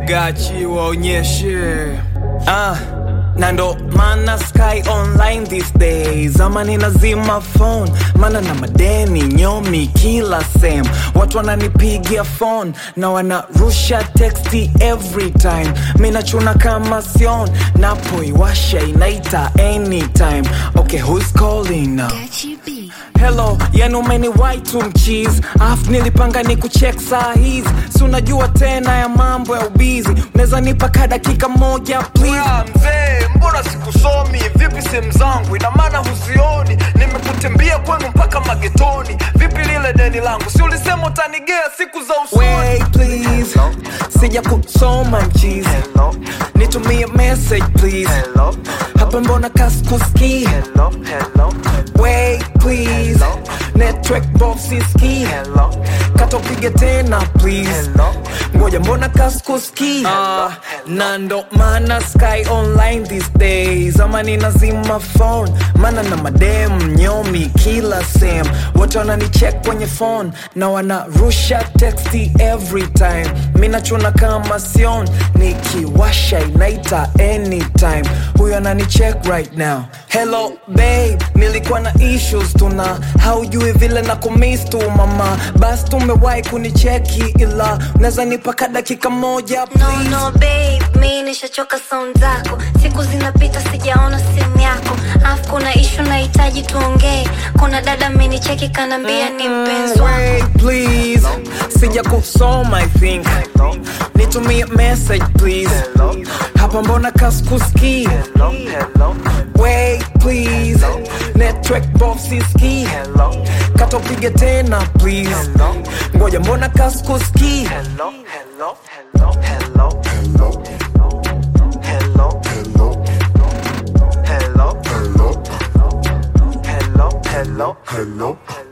gachi waonyeshe ah na ndo mana sky online these days ama ninazima phone mana na madeni nyomi kila sem watu wananipigia phone na wanarusha texti every time minachuna kama sion napoiwasha inaita anytime okay who's calling now Hello, yani umeniwai tu mchizi Afu nilipanga ni kucheck saa hizi Si unajua tena ya mambo ya ubizi Unaweza nipa ka dakika moja please Ah, mzee mbona sikusomi vipi sehemu zangu ina maana huzioni nimekutembea kwenu mpaka magetoni vipi lile deni langu si ulisema utanigea siku za usoni Wait please Sija kusoma mchizi Nitumie message please Hapa mbona kaskuski Wait please Network box siski Kata upige tena please Ngoja mbona kaskuski Ah, Na ndo maana sky online these days Ama ninazima phone Mana na madem nyomi kila sem Wote wananicheck kwenye phone Na wanarusha texti every time Minachuna kama sion Nikiwasha inaita anytime Huyo ananicheck right now Hello babe Nilikuwa na issues tuna Haujui vile na kumiss tu mama Bas tumewahi kunicheki ila Unaweza nipaka dakika moja No, please no babe, mi nishachoka sound zako siku zinapita sijaona simu yako afu kuna ishu nahitaji tuongee kuna dada amenicheki kanambia ni mpenzi wako Wait please Sija kusoma I think Nitumie message please Hapa mbona kaskuski Wait please Network box siski Kata upige tena please Ngoja mbona kaskuski Hello, hello, hello, hello, hello, hello, hello, hello, hello, hello, hello, hello,